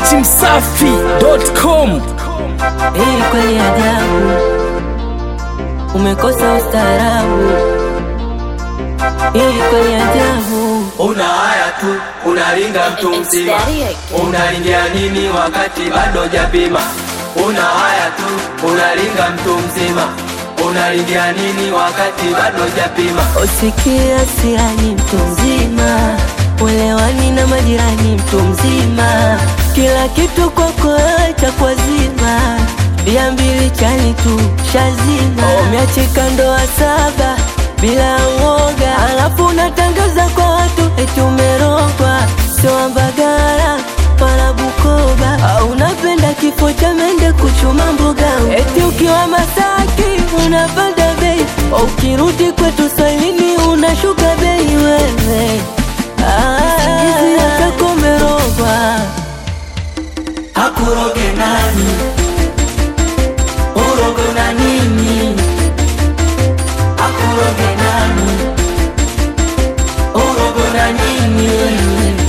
datimsafi.com. Hii kweli ajabu, umekosa ustaarabu. Hii kweli ajabu, Una haya tu, unalinga mtu mzima, unalingia nini wakati bado japima? Una haya tu, unalinga mtu mzima, unalingia nini wakati bado japima? usikia siani mtu mzima, uelewani na majirani mtu mzima, kila kitu kwako wewe cha kwazima, bia mbili chani tu shazima, umeachika ndoa saba bila uoga, alafu unatangaza kwa watu eti umerogwa, sio Mbagala wala Bukoba, au unapenda kifo cha mende kuchuma mboga, eti ukiwa Masaki unapanda bei, ukirudi kwetu Swahilini unashuka bei wewe. Ah, Singizi yako umerogwa. Hakuroge nani? Urogo na nini? Hakuroge nani? Urogo na nini?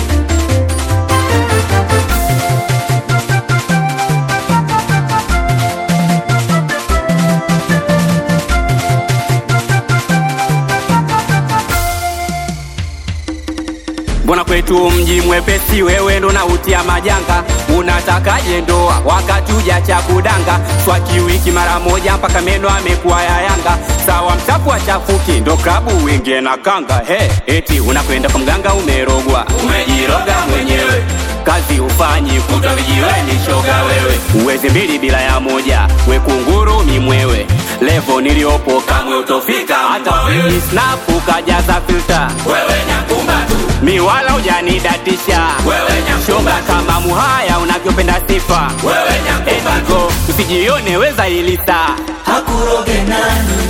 Mbona kwetu mji mwepesi, wewe ndo nautia majanga. Unatakaje ndoa wakati ujacha kudanga? Swaki wiki mara moja mpaka meno amekuwa ya Yanga. Sawa mchafu achafuki, ndo klabu wingie na kanga. He, eti unakwenda kwa mganga umerogwa, umejiroga mwenyewe. Kazi ufanyi kutwa vijiweni, shoga wewe. Uwezi mbili bila ya moja, we kunguru mimwewe. Levo niliopo kamwe utofika, hata wewe snap ukajaza filter. Wewe nyakumba tu mi wala ujanidatisha wewe shoga kama muhaya unavyopenda sifa wewe nyakumba usijione weza ilisa Hakuroge nani?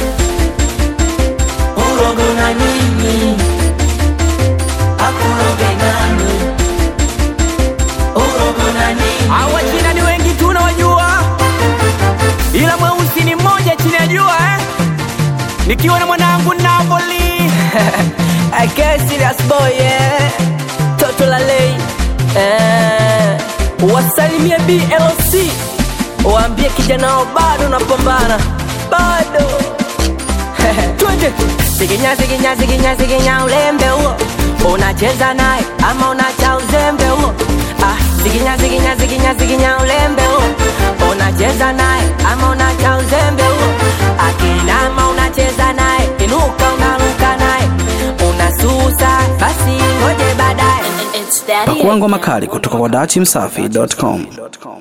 Urogo na nini? Hakuroge nani? Urogo na nini? Hawa China ni wengi tunawajua, ila mweusi ni mmoja chini ya jua eh? Nikiwa na mwanangu Napoli I guess serious boy yeah. Toto la lei eh. Wasalimie BLC waambie kijana wao bado napambana bado twende siginya siginya siginya siginya ulembe huo unacheza naye ama unacha uzembe huo ah, siginya siginya siginya siginya ulembe huo unacheza naye ama unacha uzembe huo akinama unacheza naye inuka unaruka naye unasusa basi ngoje baadaye Pakua ngoma kali kutoka kwa datimsafi.com.